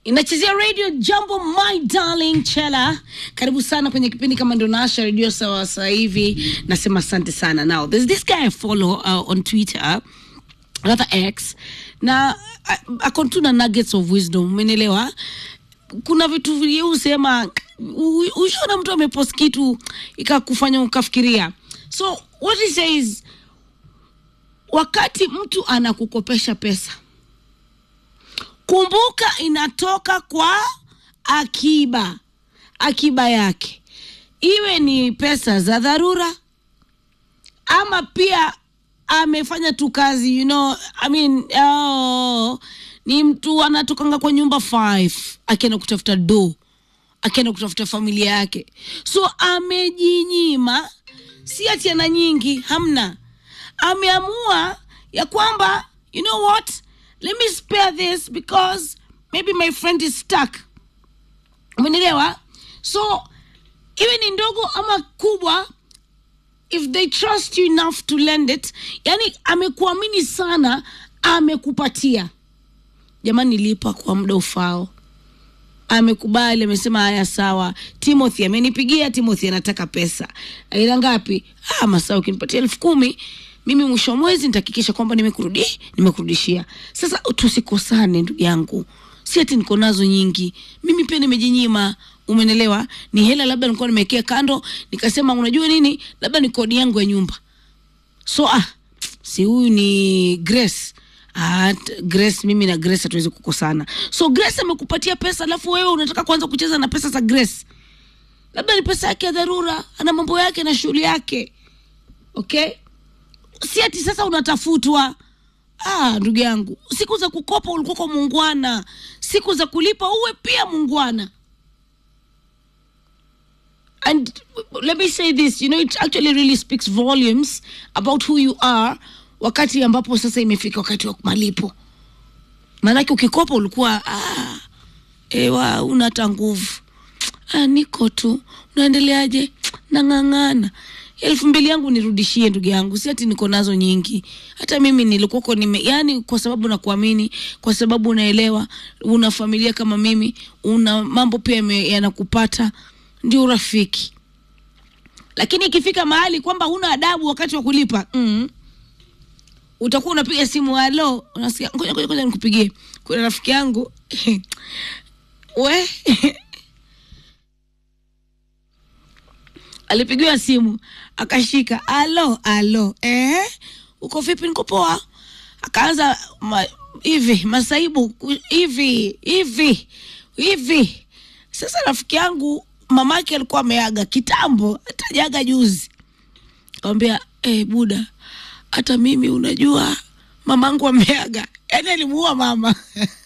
inachezea radio jambo my darling chela karibu sana kwenye kipindi kama ndo naasha redio sawa sasa hivi nasema asante sana now there's this guy I follow uh, on twitter rather x na uh, akon tu na nuggets of wisdom umenielewa kuna vitu viliusema ushaona mtu amepost kitu ikakufanya ukafikiria so what he says wakati mtu anakukopesha pesa kumbuka inatoka kwa akiba akiba yake iwe ni pesa za dharura ama pia amefanya tu kazi you know, I mean, oh, ni mtu anatokanga kwa nyumba five akienda kutafuta do akienda kutafuta familia yake so amejinyima si ati ana nyingi hamna ameamua ya kwamba you know what let me spare this because maybe my friend is stuck umenielewa so iwe ni ndogo ama kubwa if they trust you enough to lend it yani amekuamini sana amekupatia jamani lipa kwa muda ufao amekubali amesema haya sawa timothy amenipigia timothy anataka pesa aila ngapi ah, masaa ukinipatia elfu kumi mimi mwisho wa mwezi nitahakikisha kwamba nimekurudi nimekurudishia sasa tusikosane ndugu yangu si ati niko nazo nyingi mimi pia nimejinyima umenelewa ni hela labda nilikuwa nimewekea kando nikasema unajua nini labda ni kodi yangu ya nyumba so ah si huyu ni grace Ah, t- grace mimi na grace hatuwezi kukosana so grace amekupatia pesa alafu wewe unataka kuanza kucheza na pesa za grace labda ni pesa yake ya dharura ana mambo yake na shughuli yake okay si ati sasa unatafutwa ah, ndugu yangu siku za kukopa ulikuwa kwa muungwana siku za kulipa uwe pia muungwana and let me say this you know it actually really speaks volumes about who you are wakati ambapo sasa imefika wakati wa malipo maanake ukikopa ulikuwa ah, ewa una hata nguvu ah, niko tu unaendeleaje nang'ang'ana elfu mbili yangu nirudishie ndugu yangu si ati niko nazo nyingi hata mimi nilikuwako nime yani kwa sababu nakuamini kwa sababu unaelewa una familia kama mimi una mambo pia yame- yanakupata ndio urafiki lakini ikifika mahali kwamba huna adabu wakati wa kulipa mm, utakuwa unapiga simu halo unasikia ngoja ngoja ngoja nikupigie kuna rafiki yangu we alipigiwa simu akashika alo alo eh uko vipi niko poa akaanza ma, hivi masaibu ku- hivi hivi hivi sasa rafiki yangu mamake alikuwa ameaga kitambo hatajaga juzi akamwambia eh buda hata mimi unajua mamangu ameaga yaani alimuua mama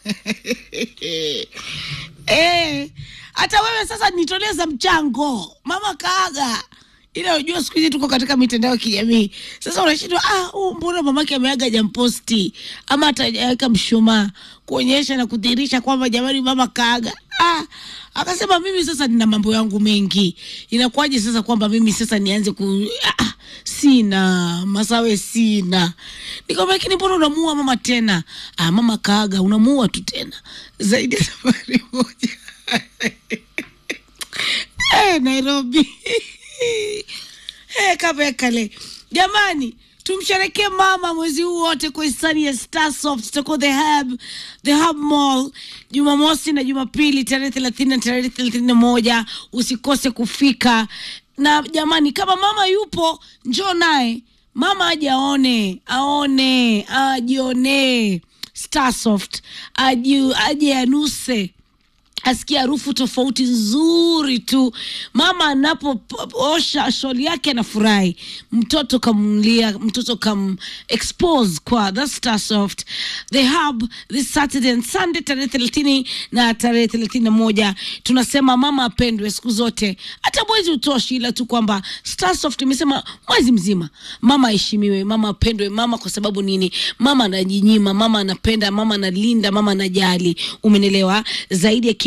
eh, hata wewe sasa nitolee za mchango mama kaaga ila unajua siku hizi tuko katika mitandao ya kijamii sasa unashindwa ah, huu mbona mamake ameaga jamposti ama atajaweka mshumaa kuonyesha na kudhihirisha kwamba jamani mama kaaga ah, akasema mimi sasa nina mambo yangu mengi inakuwaje sasa kwamba mimi sasa nianze ku ah, sina masawe sina nikamwambia lakini mbona unamuua mama tena ah, mama kaaga unamuua tu tena zaidi ya safari moja eh, nairobi eh, kavekale jamani tumsherekee mama mwezi huu wote kwa hisani ya starsoft tutakuwa the hub the hub mall jumamosi na jumapili tarehe thelathini na tarehe thelathini na moja usikose kufika na jamani kama mama yupo njoo naye mama aje aone aone ajionee starsoft aje aje anuse asikia harufu tofauti nzuri tu mama anapoosha sholi yake anafurahi mtoto kamlia mtoto kam expose kwa the star soft the hub this saturday and sunday tarehe thelathini na tarehe thelathini na moja tunasema mama apendwe siku zote hata mwezi utoshi ila tu kwamba starsoft imesema mwezi mzima mama aheshimiwe mama apendwe mama kwa sababu nini mama anajinyima mama anapenda mama analinda mama anajali umenelewa zaidi ya kila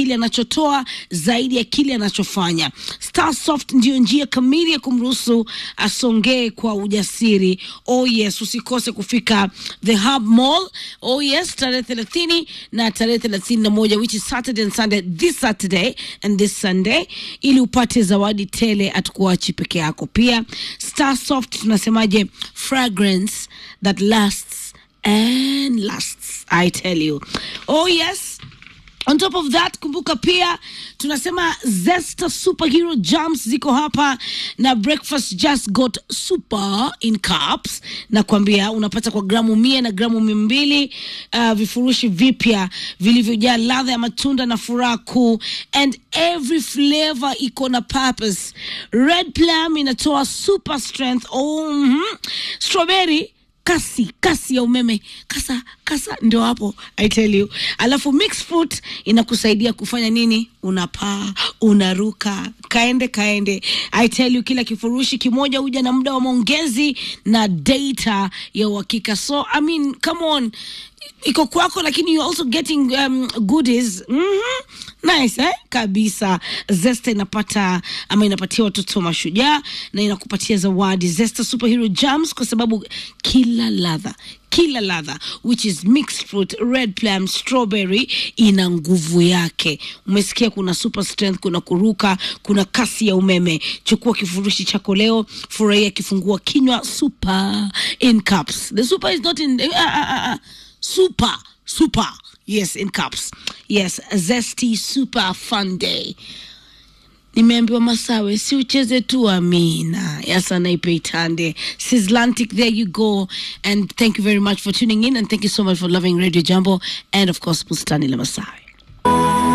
kile anachotoa zaidi ya kile anachofanya. Starsoft ndiyo njia kamili ya kumruhusu asongee kwa ujasiri. Oh yes, usikose kufika The Hub Mall. Oh yes, tarehe thelathini na tarehe thelathini na moja which is Saturday and Sunday, this Saturday and this Sunday, ili upate zawadi tele, hatukuachi peke yako. Pia Starsoft tunasemaje, fragrance that lasts and lasts, I tell you. Oh yes. On top of that, kumbuka pia tunasema Zesta Superhero Jams ziko hapa na breakfast just got super in cups, na kuambia unapata kwa gramu mia na gramu mia mbili uh, vifurushi vipya vilivyojaa ladha ya matunda na furaha kuu, and every flavor iko na purpose. Red plum inatoa super strength. Oh, mhm. strawberry kasi kasi ya umeme kasa kasa ndio hapo i tell you alafu mixed fruit inakusaidia kufanya nini unapaa unaruka kaende kaende i tell you kila kifurushi kimoja huja na muda wa maongezi na data ya uhakika so i mean come on iko kwako lakini you also getting um, goodies mm-hmm. nice eh? kabisa zesta inapata ama inapatia watoto mashujaa na inakupatia zawadi zesta superhero jams kwa sababu kila ladha kila ladha which is mixed fruit red plum strawberry ina nguvu yake umesikia kuna super strength kuna kuruka kuna kasi ya umeme chukua kifurushi chako leo furahia kifungua kinywa super in cups the super is not in uh, uh, uh, uh super super yes in cups yes zesty super fun day nimeambiwa masawe si ucheze tu amina yasanaipe itande sislantic there you go and thank you very much for tuning in and thank you so much for loving radio jambo and of course bustani la masawe